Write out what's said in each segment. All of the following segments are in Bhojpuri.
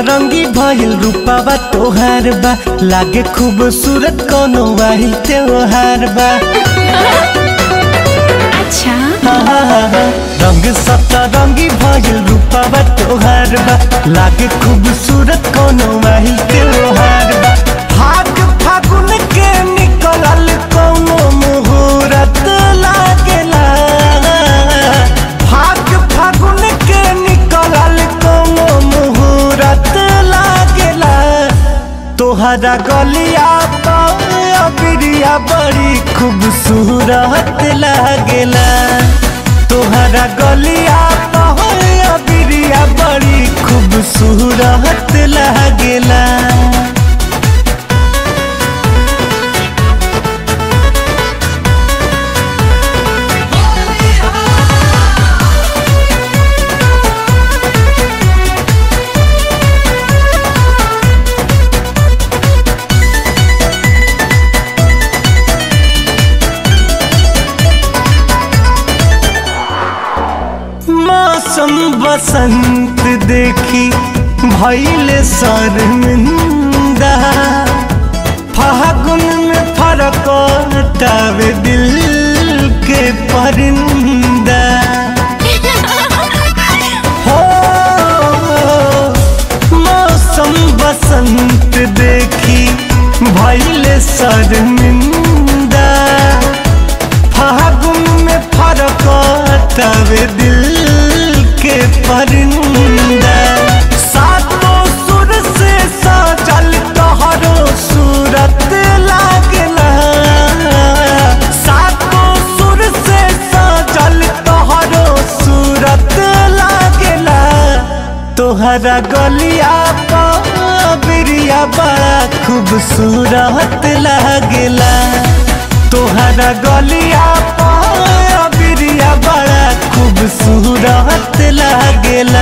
सतरंगी भइल रूपावा तोहार बा लागे खूबसूरत कोनो वाही त्योहार बा अच्छा रंग सतरंगी भइल रूपावा तोहार बा लागे खूबसूरत कोनो वाही त्योहार बा भाग फागुन के निकलल कोनो मुहूर्त लागेला भाग फागुन के निकलल कोनो मुहूर्त लागेला तोहरा गलिया बिरिया बड़ी खूबसूरत लागेला तोहरा गलिया बिरिया बड़ी खूबसूरत लागेला मौसम बसंत देखी भैले शर्मिंदा फागुन में फरक टावे दिल के परिंदा हो मौसम बसंत देखी भैले शर्मिंदा फागुन में फरक तवे दिल के परिंदा सातों सुर से सजल तोहरो सूरत लागला सातों सुर से सजल तोहरो सूरत लागला तोहरा गलिया बिरिया बड़ा खूबसूरत लागेला तोहरा गलिया बिरिया बड़ा खूबसूरत लागेला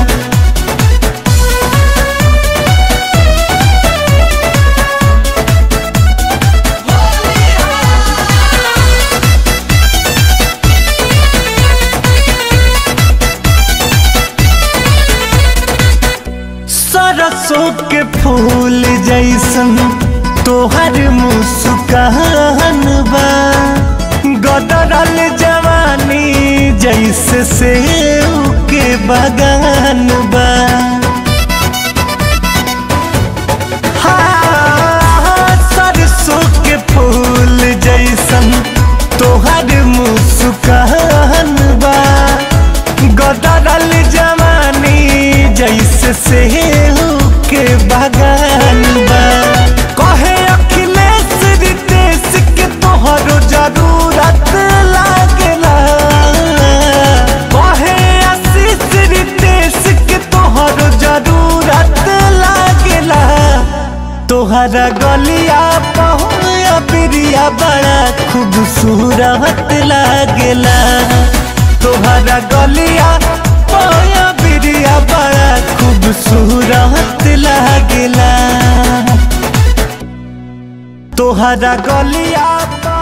सरसों के फूल जैसन तोहर मुस्कान बा गदरल जवानी जैसे सेव के बगान बा हाँ, सरसों के फूल जैसन तोहर मुस्कान बा गदरल जवानी जैसे सेव के बगान बा कहे अखिलेश रितेश के तोहरो जरूरत लागेला कहे आशीष रितेश के तोहरो जरूरत लागेला तोहरा गलिया पहुया बिरिया बड़ा खूबसूरत लागेला तोहरा गलिया पहुया बिरिया बड़ा खूबसूरत लागेला तोहरा गलिया